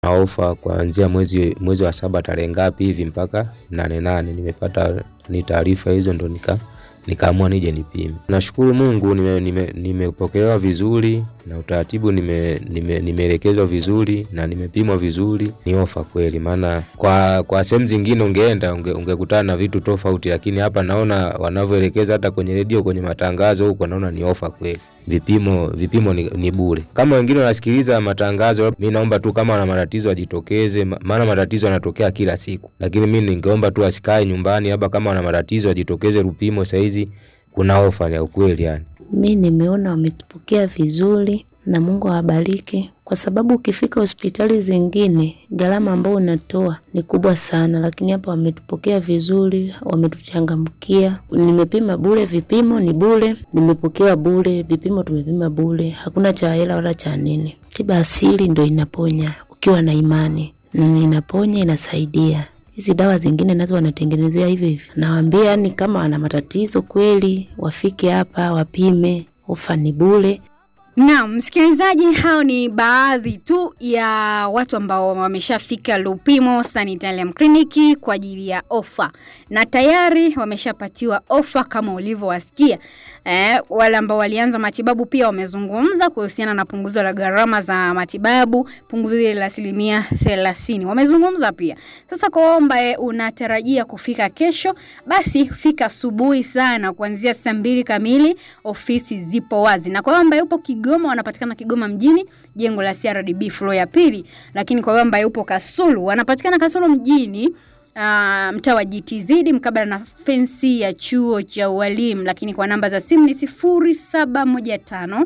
na ofa kuanzia mwezi mwezi wa saba tarehe ngapi hivi mpaka nane nane. Nimepata ni taarifa hizo ndo nika nikaamua nije nipime. Nashukuru Mungu nimepokelewa nime, nime vizuri na utaratibu nimeelekezwa nime, nime vizuri na nimepimwa vizuri. Ni ofa kweli, maana kwa kwa sehemu zingine ungeenda ungekutana unge na vitu tofauti, lakini hapa naona wanavyoelekeza hata kwenye redio, kwenye matangazo huko, naona ni ofa kweli. Vipimo vipimo ni, ni bure. Kama wengine wanasikiliza matangazo, mi naomba tu kama wana matatizo wajitokeze, maana matatizo yanatokea kila siku, lakini mi ningeomba tu asikae nyumbani, labda kama wana matatizo wajitokeze Lupimo. Sahizi kuna ofa ya ukweli yani. Mi nimeona wametupokea vizuri na Mungu awabariki, kwa sababu ukifika hospitali zingine gharama ambayo unatoa ni kubwa sana, lakini hapa wametupokea vizuri, wametuchangamkia. Nimepima bure, vipimo ni bure, nimepokea bure, vipimo tumepima bure, hakuna cha hela wala cha nini. Tiba asili ndo inaponya ukiwa na imani, inaponya, inasaidia hizi dawa zingine nazo wanatengenezea hivyo hivyo. Nawaambia yani, kama wana matatizo kweli wafike hapa wapime, ofa ni bure. Naam, msikilizaji, hao ni baadhi tu ya watu ambao wameshafika Lupimo Sanitarium Clinic kwa ajili ya ofa na tayari wameshapatiwa ofa kama ulivyowasikia. Eh, wale ambao walianza matibabu pia wamezungumza kuhusiana na punguzo la gharama za matibabu, punguzo ile la asilimia thelathini wamezungumza pia. Sasa kwa ambaye unatarajia kufika kesho, basi fika asubuhi sana kuanzia saa mbili kamili, ofisi zipo wazi, na kwa ambaye upo Kigoma wanapatikana Kigoma mjini, jengo la CRDB floor ya pili. Lakini kwa wewe ambaye upo Kasulu wanapatikana Kasulu mjini uh, mtaa wa GTZ mkabala na fensi ya chuo cha ualimu. Lakini kwa namba za simu ni 0715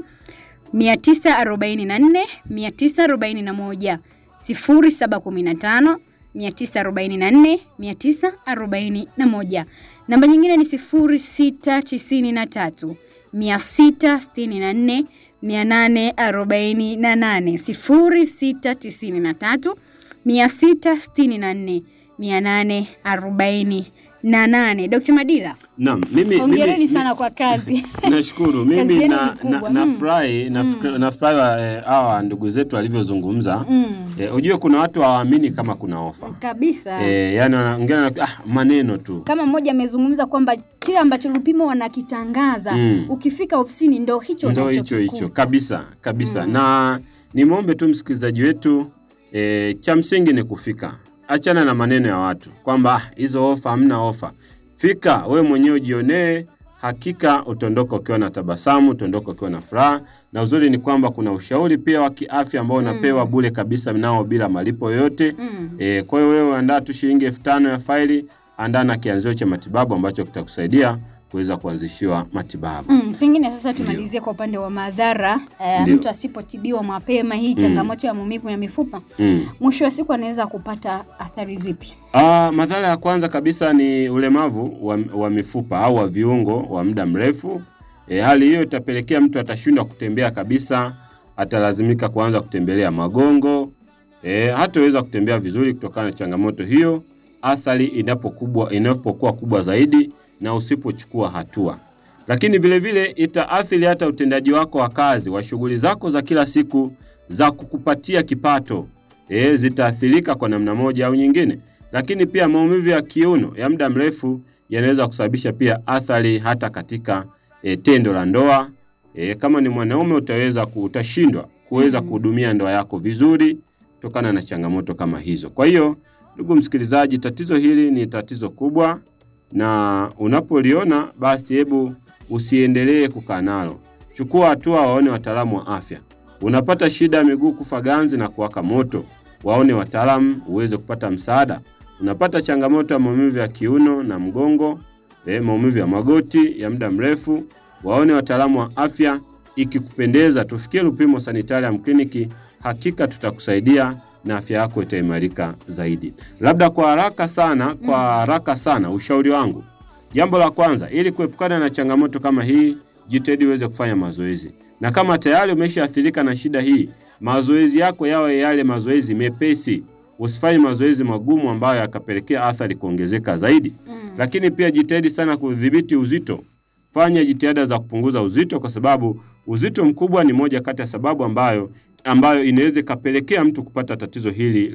944 941 0715 944 941. Namba nyingine ni 0693 664 848 0693 664 848. Dr. Madila. Naam, mimi hongereni mimi, sana kwa kazi. Nashukuru. Kazi Mimi yenu na ni kubwa. na Mm. nafurahi Mm. nafurahi eh, hawa ndugu zetu walivyozungumza. Mm. Eh, ujue kuna watu hawaamini kama kuna ofa. Kabisa. Eh, yani wanaongea na- ah, maneno tu. Kama mmoja amezungumza kwamba kile ambacho Lupimo wanakitangaza Mm. ukifika ofisini ndo hicho Ndo hicho unachokikuta. hicho kabisa kabisa. Na nimwombe tu msikilizaji wetu eh, cha msingi ni kufika. Achana na maneno ya watu kwamba ah, hizo ofa, hamna ofa. Fika wewe mwenyewe ujionee, hakika utaondoka ukiwa na tabasamu, utaondoka ukiwa na furaha. Na uzuri ni kwamba kuna ushauri pia wa kiafya ambao unapewa bure kabisa, nao bila malipo yoyote. Mm. E, kwa hiyo wewe andaa tu shilingi elfu tano ya faili, andaa na kianzio cha matibabu ambacho kitakusaidia kuweza kuanzishiwa matibabu. Mm, pengine sasa tumalizie kwa upande wa madhara eh, Ndio. mtu asipotibiwa mapema hii changamoto ya maumivu ya mifupa Mm. mwisho wa siku anaweza kupata athari zipi? Ah, madhara ya kwanza kabisa ni ulemavu wa, wa mifupa au wa viungo wa muda mrefu. E, hali hiyo itapelekea mtu atashindwa kutembea kabisa, atalazimika kuanza kutembelea magongo. E, hataweza kutembea vizuri kutokana na changamoto hiyo, athari inapokubwa inapokuwa kubwa zaidi na usipochukua hatua. Lakini vile vile itaathiri hata utendaji wako wa kazi wa shughuli zako za kila siku za kukupatia kipato. E, zitaathirika kwa namna moja au nyingine. Lakini pia maumivu ya kiuno ya muda mrefu yanaweza kusababisha pia athari hata katika e, tendo la ndoa. E, kama ni mwanaume utaweza ku- utashindwa kuweza kuhudumia ndoa yako vizuri kutokana na changamoto kama hizo. Kwa hiyo, ndugu msikilizaji, tatizo hili ni tatizo kubwa na unapoliona basi hebu usiendelee kukaa nalo. Chukua hatua, waone wataalamu wa afya. Unapata shida ya miguu kufa ganzi na kuwaka moto, waone wataalamu uweze kupata msaada. Unapata changamoto ya maumivu ya kiuno na mgongo, eh, maumivu ya magoti ya muda mrefu, waone wataalamu wa afya. Ikikupendeza, tufikie Lupimo Sanitarium Clinic, hakika tutakusaidia na afya yako itaimarika zaidi. Labda kwa haraka sana, kwa haraka sana, ushauri wangu Jambo la kwanza, ili kuepukana na changamoto kama hii, jitahidi uweze kufanya mazoezi, na kama tayari umeshaathirika na shida hii, mazoezi yako yawe yale mazoezi mepesi. Usifanye mazoezi magumu ambayo yakapelekea athari kuongezeka zaidi. Lakini pia jitahidi sana kudhibiti uzito. Fanya jitihada za kupunguza uzito, kwa sababu uzito mkubwa ni moja kati ya sababu ambayo ambayo inaweza ikapelekea mtu kupata tatizo hili